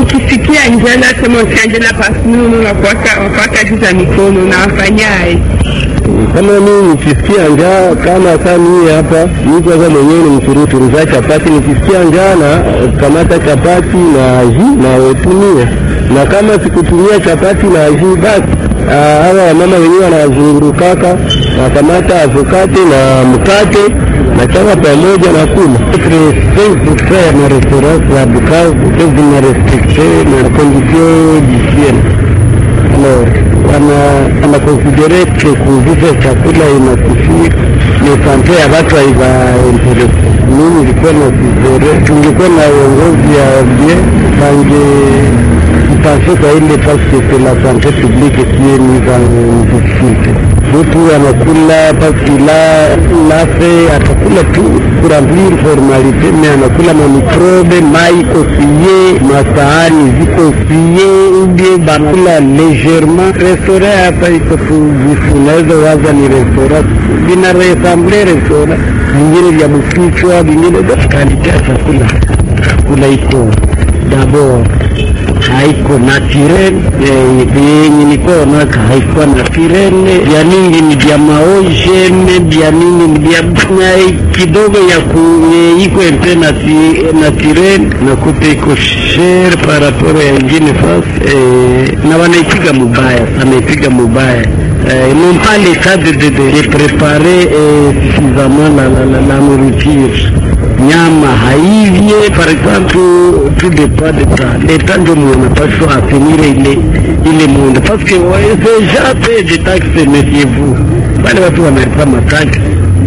ukisikia njala kama usianjela pasununu wakwaka wakwaka juza mikono na wafanyaye kama mimi nikisikia njaa kama saa mimi hapa mimi kwanza mwenyewe ni msuruturu za chapati nikisikia njaa na kamata chapati na aji na wetumia na kama sikutumia chapati na aji basi hawa wamama wenyewe wanazungurukaka nakamata avokate na mkate na chama pamoja na kula ya marestaurant za Bukavu zinarestrikte na condition d'hygiene alors wana wanakonsidere ke kuuziza chakula inasifia ni sante ya watu haivaendelese. Mimi nilikuwa na sizere, tungekuwa na uongozi ya bien bange ipanse kwa ile paske c'est la santé publique qui est mise en difficulté. Mtu anakula paske la lafe atakula tu kuramblir formalite, me anakula mamikrobe, mai iko fie, masahani ziko fie, ubie banakula legerement. Restaurant hapa iko tu vifu, unaweza waza ni restaurant, vina resamble restaurant vingine vya bukichwa, vingine kalite ya chakula, chakula iko dabord haiko naturel yenye nikoona haikuwa naturel, vya mingi ni vya maojene, vya mingi ni vya kidogo ya ku iko empe naturel, nakuta iko sher par rapport ya ingine fasi na wanaipiga mubaya, wanaipiga mubaya ils n'ont pas le cas de, de, de, de préparer euh, suffisamment la, la, la, la nourriture. Nyama haivye, par exemple, tout dépend de ça. L'État ndio mwanapaswa afinire ile ile monde parce que déjà paye des taxes, méfiez-vous. Wale watu wanalipa mataksi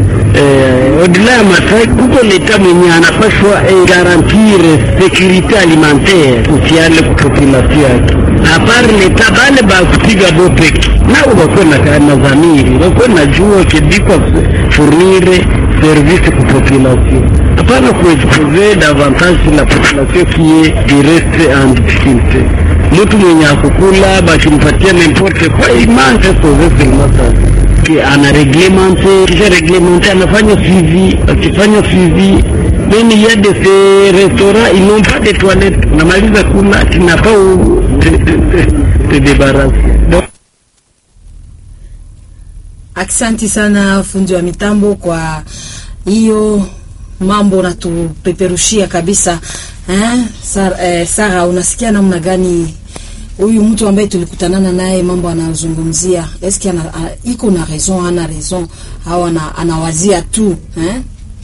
eh, odila ya mataksi kuko leta mwenye anapaswa eh, garantir sécurité alimentaire usiale population yake apart leta bale bakupiga bopeki nabo bakuwe na na dhamiri bakuwe na jua kibikwa fournire service ku population hapana kuexpose davantage la population qui est du reste en difficulté mtu mwenye akukula bakimpatia n'importe quoi il mange sauver seulement ça que anareglemente kisha reglemente anafanya suivi akifanya suivi mimi il y a de ces restaurants ils n'ont pas de toilettes namaliza kula tinafaa te, te, te, te débarrasser donc Aksanti sana fundi wa mitambo kwa hiyo mambo unatupeperushia kabisa eh? Sara, eh, Sara, unasikia namna gani huyu mtu ambaye tulikutanana naye mambo anazungumzia, eski ana, ana, iko na raison ana raison au ana, anawazia tu eh?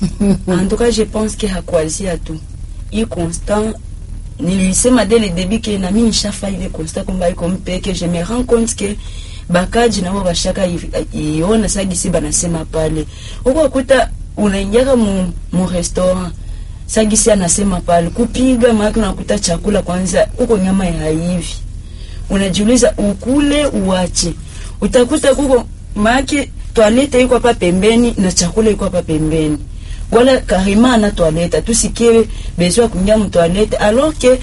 en tout cas je pense que hakuwazia tu i constant nilisema dès le début que nami nishafa ile constat kwamba iko mpeke je me rends compte que bakaji nabo bashaka iona sagisi banasema pale huko akuta unaingiaka mu, mu restaurant sagisi anasema pale kupiga maana unakuta chakula kwanza huko nyama ya hivi unajiuliza ukule uache utakuta kuko maake toilette iko hapa pembeni na chakula iko hapa pembeni wala karima na toilette tusikie besoin ya kuingia mu toilette alors que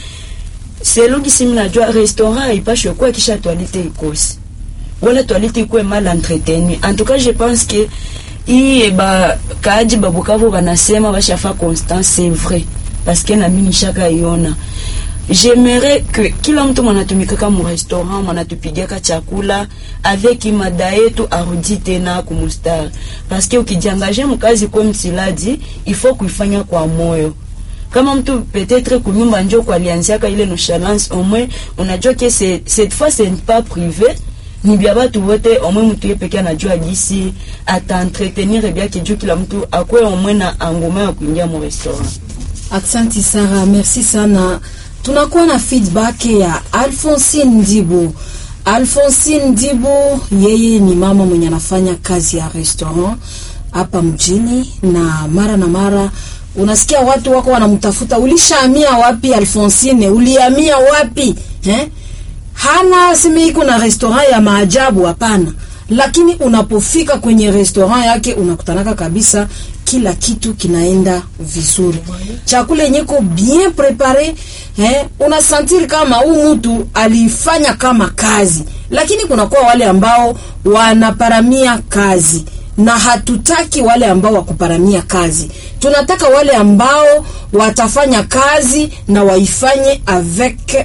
selo gisi mnajua restaurant haipashwe kuwa kisha toilette ikosi wala toilette ikuwe mal entretenu en tout cas je pense que iye ba kaji babukavu banasema bashafa constant c'est vrai parce que nami nishaka iona j'aimerais que kila mtu mwanatumikaka mu restaurant mwanatupigaka chakula avec mada yetu arudi tena kumustari parce que ukijiangaje mkazi kwa msiladi il faut kuifanya kwa moyo kama mtu peut-être kunyumba njo kwalianziaka ile nonchalance au moins unajua que cette fois c'est pas privé ni bya batu wote omwe mtu ye peke anajua gisi ataentretenir byake juu kila mtu akwe omwe na angoma ya kuingia mu restaurant. Aksanti Sara, merci sana. Tunakuwa na feedback ya Alphonsine Ndibu. Alphonsine Ndibu yeye ni mama mwenye anafanya kazi ya restaurant hapa mjini, na mara na mara unasikia watu wako wanamtafuta, ulishahamia wapi Alphonsine? Ulihamia wapi eh? hana seme iko na restaurant ya maajabu hapana, lakini unapofika kwenye restaurant yake unakutanaka kabisa kila kitu kinaenda vizuri, chakula yenye ko bien prepare eh, unasentir kama huu mtu alifanya kama kazi, lakini kunakuwa wale ambao wanaparamia kazi na hatutaki wale ambao wakuparamia kazi. Tunataka wale ambao watafanya kazi na waifanye avec